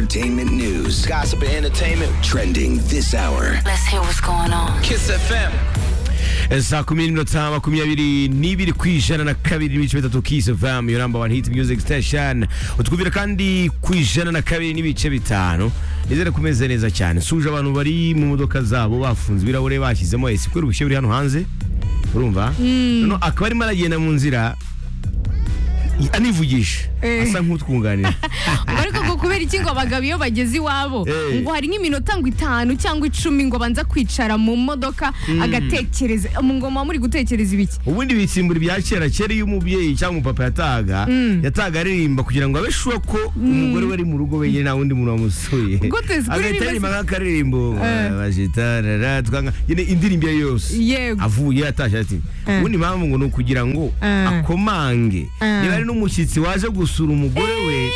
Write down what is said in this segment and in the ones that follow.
entertainment news. Gossip and entertainment. Trending this hour. Let's hear what's going on. Kiss FM. saa kumi n'iminota makumyabiri n'ibiri ku ijana na kabiri n'ibice bitatu kisi vamu yo namba wani hiti miyuziki sitesheni utwumvira kandi ku ijana na kabiri n'ibice bitanu nizere kumeze neza cyane suje abantu bari mu modoka zabo bafunze ibirahure bashyizemo esi kubera ubushyuhe buri hano hanze urumva none akaba arimo aragenda mu nzira anivugisha asa nk'utwunganira Ubwo ariko ngo kubera iki ngo abagabo iyo bageze iwabo Eh. ngo hari nk'iminota ngo itanu cyangwa icumi ngo abanza kwicara mu modoka agatekereza mu ngoma muri gutekereza ibiki ubundi bitsimbura ibya kera kera iyo umubyeyi cyangwa umupapa yatahaga yatahaga aririmba kugira ngo abe sure ko umugore we ari mu rugo wenyine nta wundi muntu wamusuye Gute zikuri agahita rimwe aririmba nk'akaririmbo bajitarara twanga nyine indirimbo iyo yose Yego. avuye atashye ati ubundi mpamvu ngo ni ukugira ngo Eh. akomange Eh. niba ari n'umushyitsi waje gusura umugore we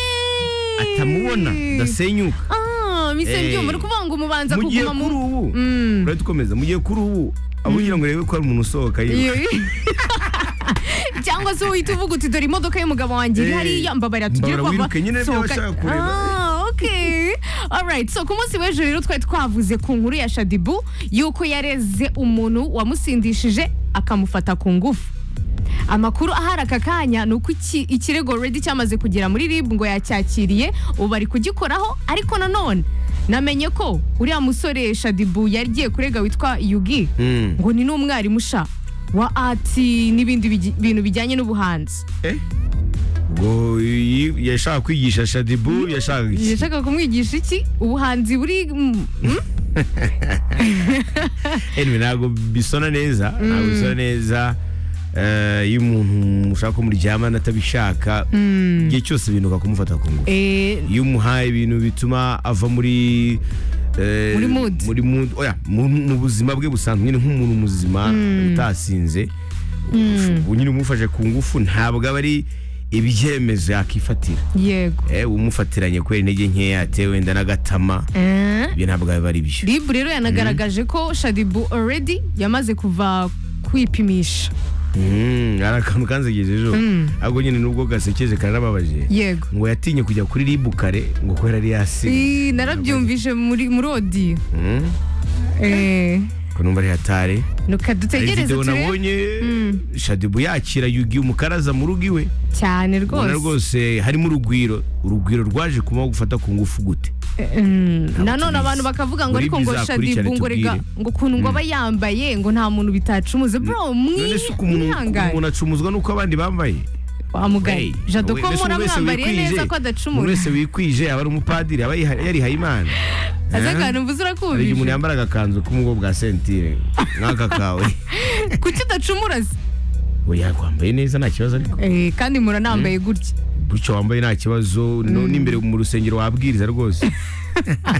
atamubona ndasenyuka Ah, mise Eh. byumva uri kuvuga ngo umubanza mu gihe kuguma kuri mu ubu Mm. urahita ukomeza mu gihe kuri ubu abo ugira ngo urebe ko hari umuntu usohoka yiruka cyangwa se uhita uvuga uti dore imodoka y'umugabo wanjye iri Eh, hariya mbabara tugiye mbabara kuhava wiruke nyine niba Sohoka- ushaka kureba. Ah, okay. Alright, so ku munsi w'ejo rero twari twavuze ku nkuru ya shadibu y'uko yareze umuntu wamusindishije akamufata ku ngufu amakuru ahari aka kanya ni uko iki- ikirego redi cyamaze kugera muri ribu ngo yacyakiriye ubu bari kugikoraho ariko nanone namenye ko uriya musore shadibu yagiye kurega witwa yugi Mm. ngo ni n'umwarimu sha wa ati n'ibindi bigi- bintu bijyanye n'ubuhanzi ngo iyi- yashaka kwigisha shadibu yashaka iki yashakaga kumwigisha iki ubuhanzi buri mm, mm, anyway ntabwo bisona neza ntabwo bisona neza eh, iyo umuntu mushaka ko muryamana atabishaka igihe cyose binuka kumufata ku ngufu eh, iyo umuhaye ibintu bituma ava muri eh, Muri mood. muri mood oya mu, mu buzima bwe busanzwe nyine nk'umuntu muzima utasinze ubu nyine umufashe ku ngufu ntabwo aba ari ibyemezo yakifatira yego eh, umufatiranye kubera intege nkeya atewe wenda n'agatama Eh, ibyo ntabwo biba ari byo ribu rero yanagaragaje ko shadibu already yamaze kuva kwipimisha Mm, hari akantu kanzegeje ejo ahubwo nyine nubwo gasekeje kararababaje yego ngo yatinye kujya kuri ribu kare ngo kubera ari yasi Eh, narabyumvise muri muri odiyo Eh, ko numva ari hatare nuka hari dutegereze videwo turebe nabonye shadibu yakira yugi umukaraza mu rugo iwe cyane ubona rwose rwose harimo urugwiro urugwiro rwaje kumaho gufata ku ngufu gute nanone tubizi. abantu bakavuga ngo Muri ariko ngo bizakurikirane shadibu ngo rega tubwire. ngo ukuntu ngo aba yambaye ngo nta muntu bitacumuze bro none se uko umuntu mwihangane umuntu acumuzwa n'uko abandi bambaye wamugaye Hey, jado ko mbese umuntu wese muramwambariye wikwije, neza ko umuntu adacumura wese wikwije aba ari umupadiri aba yiha- yarihaye imana aza Eh? akantu mvuze hari igihe umuntu urakubije yambara agakanzu k'umugo bwa sentire nk'aka kawe kuki udacumura se oya kwambaye neza nta kibazo ariko Eh, kandi muranambaye gutya gutyo wambaye nta kibazo no n'imbere mu rusengero wabwiriza rwose